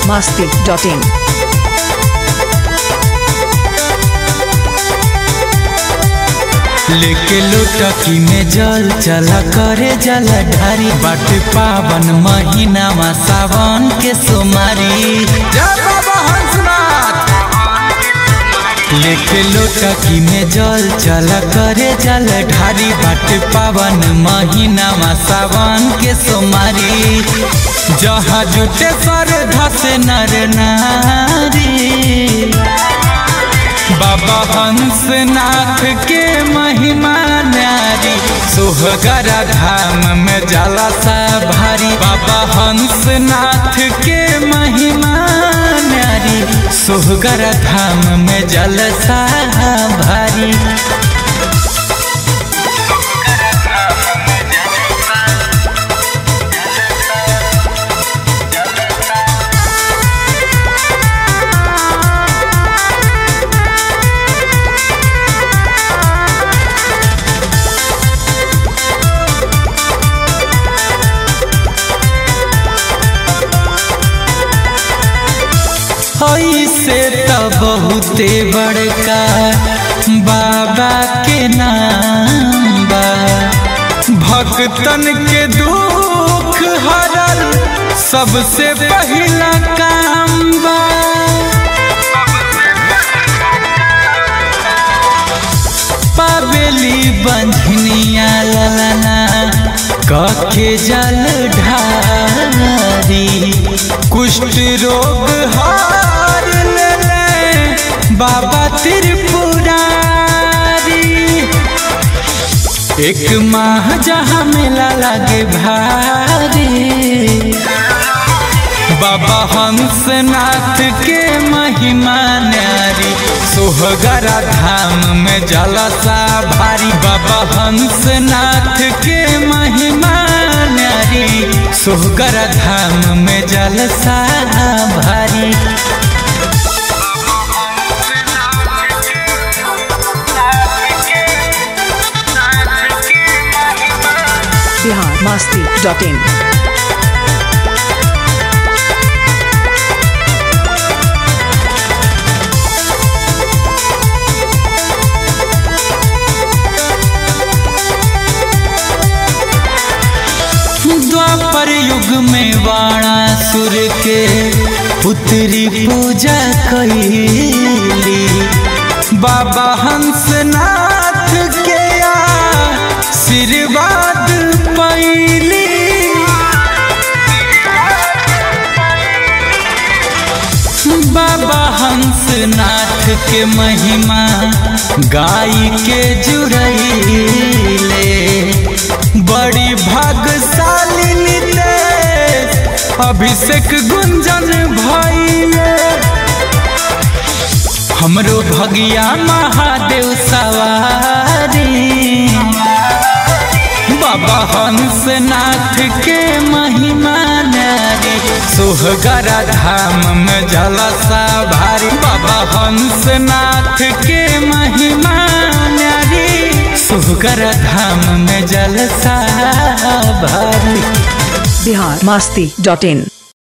masti.in. लेके लोटकी में जल चला करे जल ढारी बाट पावन महीना मा सावन के सोमारी जय बाबा हंसनाथ लेके लोटकी में जल चला करे जल ढारी बाट पावन महीना मा सावन के सोमारी जहाँ जुटे सर धस नर नारी बाबा हंसनाथ के महिमा न्यारी सोहगरा धाम में जाला सा भारी बाबा हंसनाथ के महिमा न्यारी सोहगरा धाम में जलसा भारी ऐसे त बहुते बड़का बाबा के नाम बा भक्तन के दुख हरल सबसे पहिला काम बा पावेली बंधनिया ललना कखे जल ढारी कुष्ठ रोग हार ले बाबा त्रिपुरारी एक माह जहाँ मेला लागे भारी बाबा हंसनाथ के महिमा न्यारी सोहगरा धाम में जलसा भारी बाबा हंसनाथ के महिमा न्यारी सोहगरा धाम में जलसा भारी Bihar masti.in. द्वापर युग में वाणासुर के पुत्री पूजा कैली बाबा हंसनाथ के आशीर्वाद पैली बाबा हंसनाथ के महिमा गाय के जुड़ैले बड़ी भाग्यशाली नितेश अभिषेक गुंजन भैले हमरो भगिया महादेव सवारी बाबा हंसनाथ के महिमा नारी सोहगरा धाम में जलसा भारी बाबा हंसनाथ के महिमा नारी सोहगरा धाम में जलसा भारी Bihar masti.in.